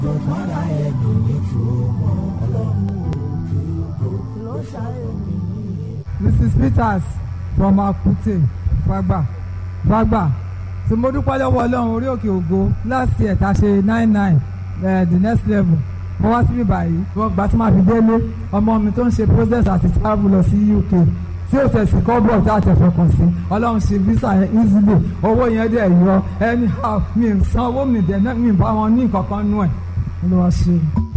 Mrs. Peters from Akute Fagba Fagba tí mo dúpẹ́ lọ́wọ́ Ọlọ́run orí òkè ògo last year ta ṣe nine nine uh, the next level mo wá síbí báyìí wọ́n gbà tí màá fi délé ọmọ mi tó ń ṣe process àti travel lọ sí UK tí ó tẹ̀sí kọ́bọ̀ tá a tẹ̀ fọkàn sí Ọlọ́run ṣe visa yẹn easily owó yẹn dẹ̀ yọ anyhow mi san owó mi dẹ̀ mi bá wọn ní nǹkan kan nú ẹ̀ ló wá ṣe.